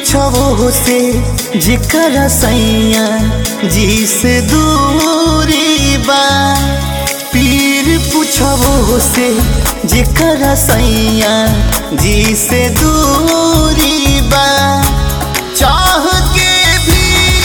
पूछबो से जेकर सैया जी से दूरी बा पीर पूछबो से जेकर सैया जी से दूरी बा चाह के भी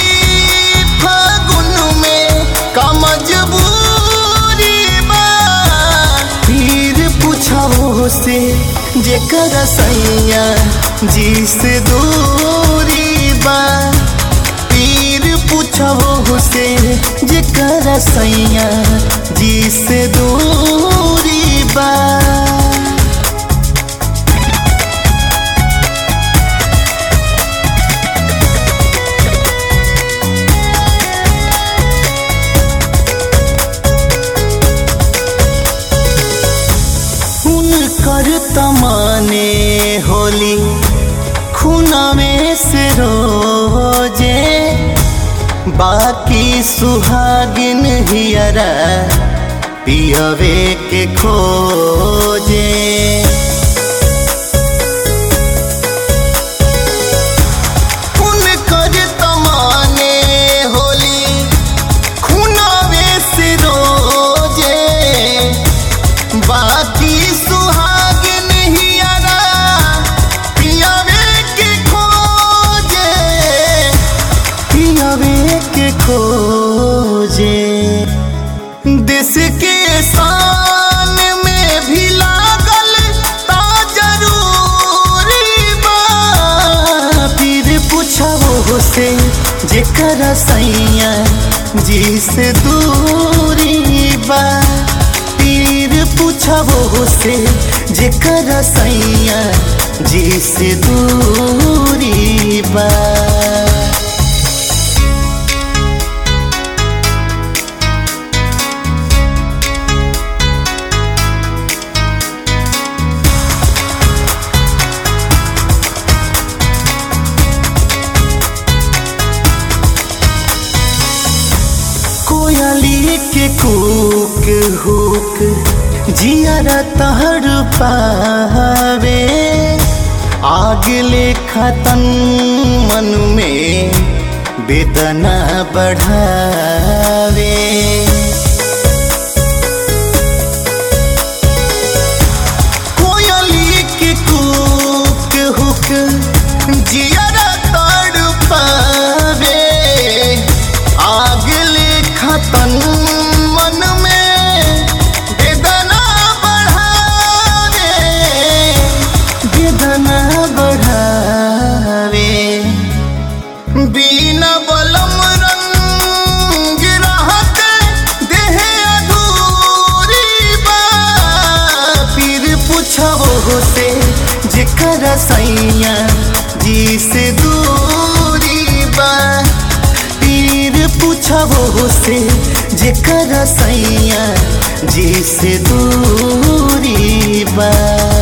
फागुन में का मजबूरी बा पीर पूछबो से जेकर सैया जी से दूरी बा पीर पूछबो से जेकर सैया जी से दूरी बा कर तमाने होली खूना में से रोजे बाकी सुहागिन हियरा पियवे के खोजे कर तमाने होली खूनावे से रोजे बाकी सुहागिन हियरा पियावे के खोजे पियावे के खोजे देश के शान में भी लागल ता जरूरी बा फिर पूछबो से जेकर सैया जी से दूरी बा पीर पूछबो से जेकर सैया जी से दूरी बा कोयली के कूक हुक जियारा तहर पावे आग ले खतन मन में बेदना बढ़ावे कोयली के कूक हुक जियारा तड़ पावे आग ले खतन मन में बेदना बढ़ावे बेदना बढ़ावे बिना बलम रंग रहत देह अधूरी बा फिर पूछबो से जेकर सैया जी से दूरी बा पीर पूछबो से जेकर सैया जी से दूरी बा